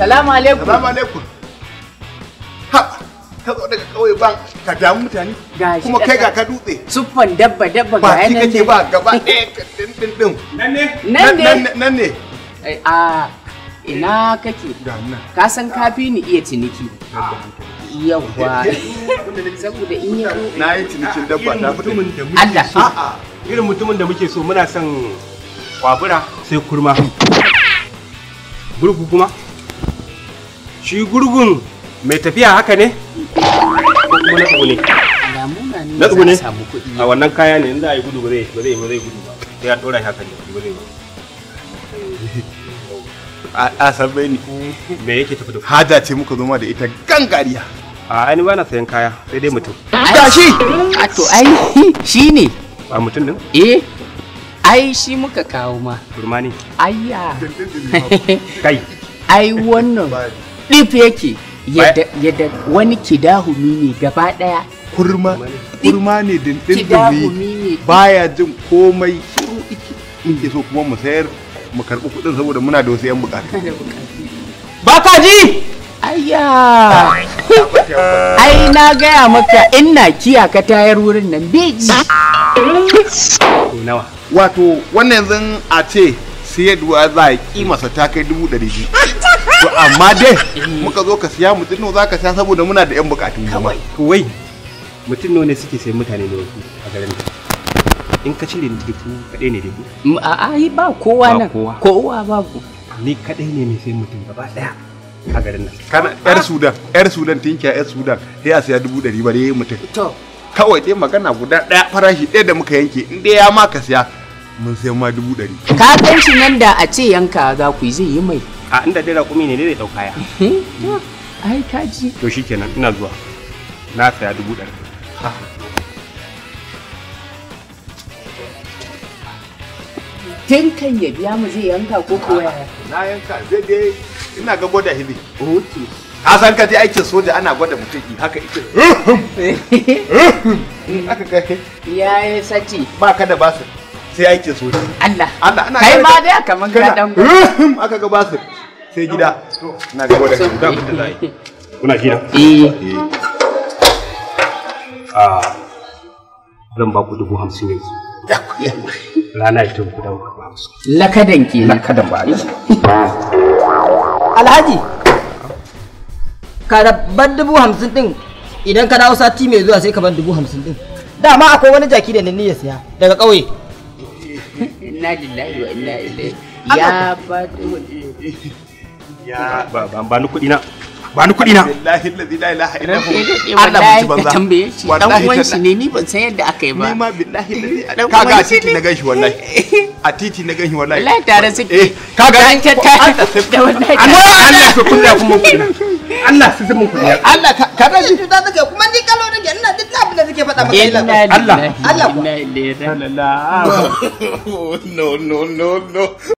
salamu alaikum Salamu alaikum. Ha, ka zo daga kauye ban ka damu mutane. Gashi Kuma kai ƙasa. ga ka dutse. Suffan dabba dabba Ba ga ki yanan kake ba gaba ɗaya ka din din din. Nan ne? Nan ne. Nan ne. Ai, A ina kake? Ga nan. Ka san kafi ni iya ciniki. Yawwa. Saboda in yi Na yi cinikin dabba Irin ta fito. mutumin da muke Allah. so. A'a. Irin mutumin da muke so muna son kwabura sai kurma. Gurgu kuma? Shi gurgun mai tafiya haka ne? Ko kuma na tsugune? Lamuna ne Na tsugune? za a samu kuɗi. A wannan kaya ne in za a yi gudu ba zai ba zai ba zai gudu ba. Sai ya ɗora shi haka ne ba zai ba. A a sabbe ni. Me yake tafi da ku? Haja ce muka zo ma da ita gangariya. A ai ni ba na sayan kaya sai dai mutum. Gashi. A to ai shi ne. Ba mutum din? Eh. Ai shi muka kawo ma. Kurma ne. Ayya. Kai. ai wannan ɗif yake yadda yadda wani kidahumi ne gaba ɗaya Kurma. Kurma ne dindin kidahumi ne baya jin komai shiru iki. Muke so kuma mu sayar mu karɓi kuɗin saboda muna da wasu 'yan bukatu. Ba ka ji? ayya ai na gaya maka ina kiya ka tayar wurin nan beji Ko nawa? Wato wannan yanzu a ce siyarwa za a kimasa ta kai dubu ɗari biyu. To amma dai muka zo ka siya mutum nawa za ka siya saboda muna da 'yan bukatu kawai. To wai mutum nawa ne suke sayan mutane ne wasu a garin nan? In ka cire ni dubu kaɗai ne dubu. ai ba kowa Ba nan kowa. kowa babu Ni kaɗai ne mai sayan mutum gaba ɗaya a garin nan. Kana 'yar Sudan, 'yar Sudan tinkiya 'yar Sudan sai a siya dubu ɗari ba dai mutum. to Kawai dai magana guda ɗaya farashi ɗaya da muka yanke in dai ya ma ka siya mun sayan ma dubu ɗari. ka gan shi nan da a ce yanka za ku yi zai yi mai A inda dai raƙumi ne dai zai ɗau kaya. To, ai ka ji To shi kenan ina zuwa. Na saya dubu ɗari. tun kan ya biya mu zai yanka ko kuwa Na yanka zai dai ina ga gwada hizi. okay Ka san ka je aikin soja ana gwada mutum in haka ita. In aka ga ya yi sace ba ka da basir sai aikin soja. Allah Allah ana kai gane ma ka- dai kamar ka kana dan aka ga basir sai gida. Ina ga gwada hizi. Da abin da za a yi. Kuna shi nan? eh A zan ba ku dubu hamsin yanzu. Rana ita ku dawo ku hamsin. lakadan kenan Kada ba a yi. Alhaji, ka rabban dubu hamsin din idan ka dawo sati mai zuwa sai ka ban dubu hamsin din. Dama akwai wani jaki da ni ya siya daga ƙauye. inna lillahi wa inna ilaihi ya ba Ya ba ba ba ni kuɗi na. Ba ni kuɗi na. Billahi allazi la ilaha illa hu. Ranke Allah wallahi mutu ka banza. tambaye shi dan Wallahi uwan shi tallahi. ne ni ban san yadda aka yi ba Ni ma billahi allazi Dan kaga a uwan shi titi ne. na ganshi wallahi. A titi na ganshi wallahi. wallahi tare suke Eh, kaga an ta ta da wallahi Allah Allah ku kuɗi ku mun kuɗi na. Allah su zama kuɗi na. Allah ka ka Kaga shi cuta take kuma ni kallo nake ina duk abin da nake faɗa maka inna illa. lillahi Allah. Allah kuwa. inna ilaihi No no no no.